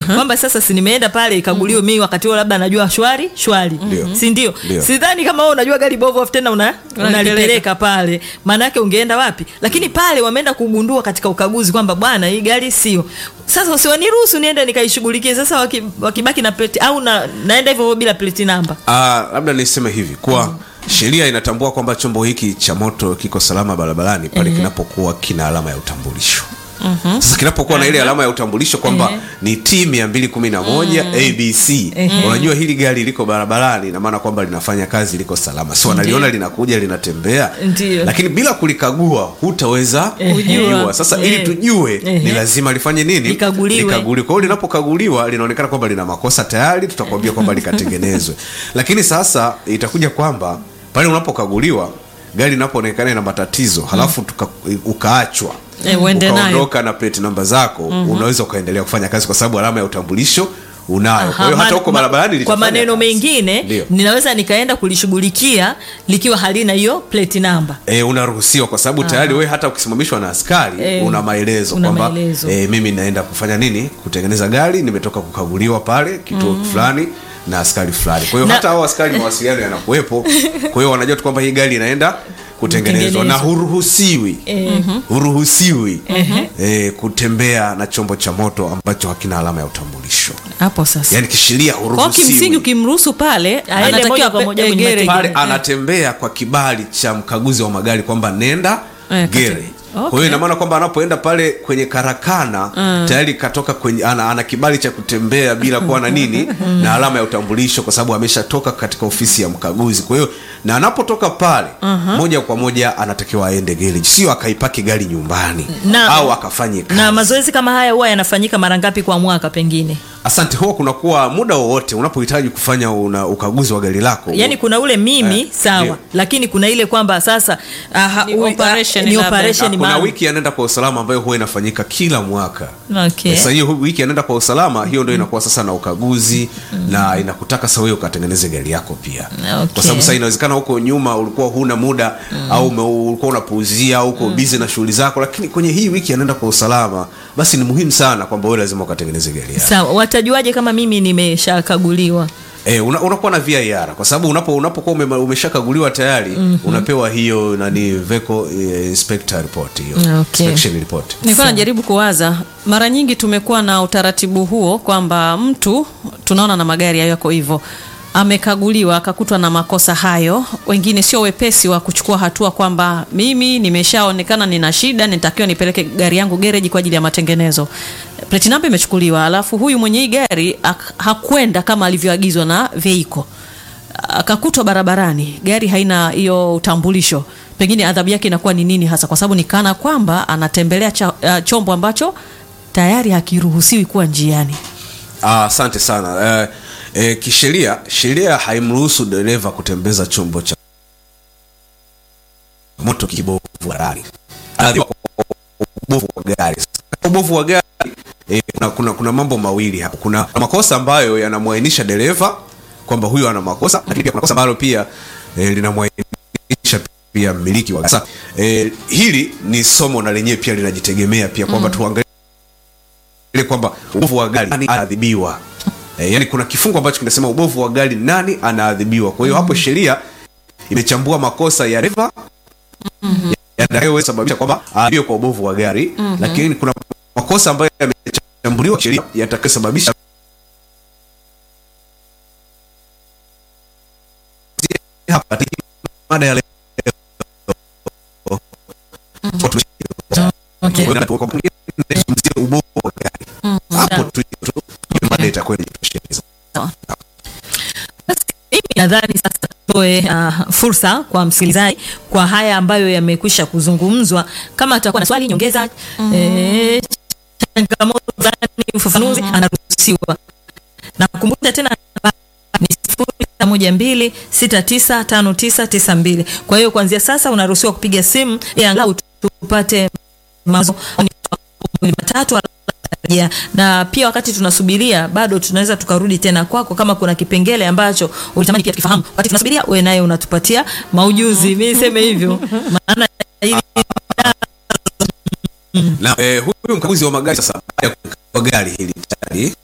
kwamba sasa si nimeenda pale ikaguliwe mimi wakati huo labda najua shwari shwari Ndio. si ndio Ndio. sidhani kama wewe unajua gari bovu afu tena una unalipeleka pale maana yake ungeenda wapi lakini pale wameenda kugundua katika ukaguzi kwamba bwana hii gari sio sasa usiwaniruhusu niende nikaishughulikie sasa waki, wakibaki na plate au na, naenda hivyo hivyo bila plate namba Ah, labda niseme hivi kuwa sheria inatambua kwamba chombo hiki cha moto kiko salama barabarani pale kinapokuwa kina alama ya utambulisho sasa kinapokuwa na ile alama ya utambulisho kwamba ni t mia mbili kumi na moja abc unajua hili gari liko barabarani ina maana kwamba linafanya kazi liko salama si wanaliona linakuja linatembea Ndio. lakini bila kulikagua hutaweza kujua sasa ili Eh. tujue ni Ehe. lazima lifanye nini Likaguliwe. Likaguliwe. kwa hiyo linapokaguliwa linaonekana kwamba lina makosa tayari tutakwambia kwamba likatengenezwe lakini sasa itakuja kwamba pale unapokaguliwa gari inapoonekana ina matatizo halafu tuka, ukaachwa Eh, uende nayo. ukaondoka na plate namba zako unaweza ukaendelea kufanya kazi kwa sababu alama ya utambulisho unayo kwa hiyo Aha, hata ma- huko ma- barabarani kwa litafanya maneno kazi. mengine Ndio. ninaweza nikaenda kulishughulikia likiwa halina hiyo plate namba E, unaruhusiwa kwa sababu tayari wewe hata ukisimamishwa na askari Eh, una maelezo una kwamba maelezo. e, mimi naenda kufanya nini kutengeneza gari nimetoka kukaguliwa pale kituo fulani na askari fulani kwa hiyo Na- hata hao askari mawasiliano yanakuwepo kwa hiyo wanajua tu kwamba hii gari inaenda kutengenezwa na Kutengenezwa. huruhusiwi huruhusiwi e, kutembea na chombo cha moto ambacho hakina alama ya utambulisho hapo sasa yaani kisheria kwao kimsingi huruhusiwi ukimruhusu pale moja anatakiwa kwa moja pe- kwenye gereji. pale Eh. anatembea kwa kibali cha mkaguzi wa magari kwamba nenda Eh, gere kati- kwa Okay. hiyo ina maana kwamba anapoenda pale kwenye karakana tayari katoka kwenye ana, ana kibali cha kutembea bila kuwa na nini na alama ya utambulisho kwa sababu ameshatoka katika ofisi ya mkaguzi kwa hiyo na anapotoka pale moja kwa moja anatakiwa aende garage sio akaipaki gari nyumbani Na- au akafanye kazi na mazoezi kama haya huwa yanafanyika mara ngapi kwa mwaka pengine asante huwa kunakuwa muda wowote unapohitaji kufanya una, ukaguzi wa gari lako yaani kuna ule mimi Eh, sawa ndio. lakini kuna ile kwamba sasa aha, Ni ui- operation ni labda. operation Na kuna maalum. wiki anaenda kwa usalama ambayo huwa inafanyika kila mwaka Okay. sasa hiyo wiki anaenda kwa usalama hiyo ndo inakuwa sasa na ukaguzi na inakutaka sasa wewe ukatengeneze gari yako pia Okay. kwa sababu sasa inawezekana huko nyuma ulikuwa huna muda au ume- ulikuwa unapuuzia au uko busy na shughuli zako lakini kwenye hii wiki anaenda kwa usalama basi ni muhimu sana kwamba wewe lazima ukatengeneze gari yako sawa watajuaje kama mimi nimeshakaguliwa E, una, unakuwa na VIR kwa sababu unapo unapokuwa ume, umeshakaguliwa tayari unapewa hiyo nani vehicle eh, inspector report hiyo Okay. inspection report nilikuwa najaribu kuwaza mara nyingi tumekuwa na utaratibu huo kwamba mtu tunaona na magari hayo yako hivyo amekaguliwa akakutwa na makosa hayo wengine sio wepesi wa kuchukua hatua kwamba mimi nimeshaonekana nina shida nitakiwa nipeleke gari yangu gereji kwa ajili ya matengenezo plate number imechukuliwa alafu huyu mwenye hii gari ak- hakwenda kama alivyoagizwa na veiko akakutwa barabarani gari haina hiyo utambulisho pengine adhabu yake inakuwa ni nini hasa kwa sababu ni kana kwamba anatembelea cha, uh, chombo ambacho tayari hakiruhusiwi kuwa njiani Ah, asante sana eh, eh, kisheria sheria haimruhusu dereva kutembeza chombo cha moto kibovu barabarani Anaadhibiwa kwa ubovu wa gari Sasa, ubovu wa gari eh, kuna, kuna, kuna mambo mawili hapo kuna makosa ambayo yanamwainisha dereva kwamba huyo ana makosa lakini pia kuna kosa ambalo pia eh, linamwainisha pia mmiliki wa gari. Sasa eh, hili ni somo na lenyewe pia linajitegemea pia kwamba tuangalie ile kwamba ubovu wa gari nani anaadhibiwa e, yani kuna kifungu ambacho kinasema ubovu wa gari nani anaadhibiwa kwa hiyo hapo sheria imechambua makosa ya dereva yanayoweza sababisha kwamba aadhibiwe kwa ubovu wa gari lakini kuna makosa ambayo yamechambuliwa sheria yatakayosababisha hapa mada ya leo okay. Kwa hiyo kwa mwingine, nazungumzia ubovu wa gari hapo tu tu hiyo mada itakuwa inajitosheleza Basi, mimi nadhani sasa toe uh, fursa kwa msikilizaji kwa haya ambayo yamekwisha kuzungumzwa kama atakuwa na swali nyongeza eh, changamoto zani ufafanuzi anaruhusiwa nakumbusha tena namba ni sifuri sita moja mbili sita tisa tano tisa tisa mbili kwa hiyo kuanzia sasa unaruhusiwa kupiga simu ili angalau tupate mawazo mawili matatu ya na pia wakati tunasubiria bado tunaweza tukarudi tena kwako kama kuna kipengele ambacho ulitamani pia tukifahamu wakati tunasubiria wewe naye unatupatia maujuzi mi niseme hivyo maana ili na eh, huyu mkaguzi wa magari sasa baada ya kukagua gari hili tayari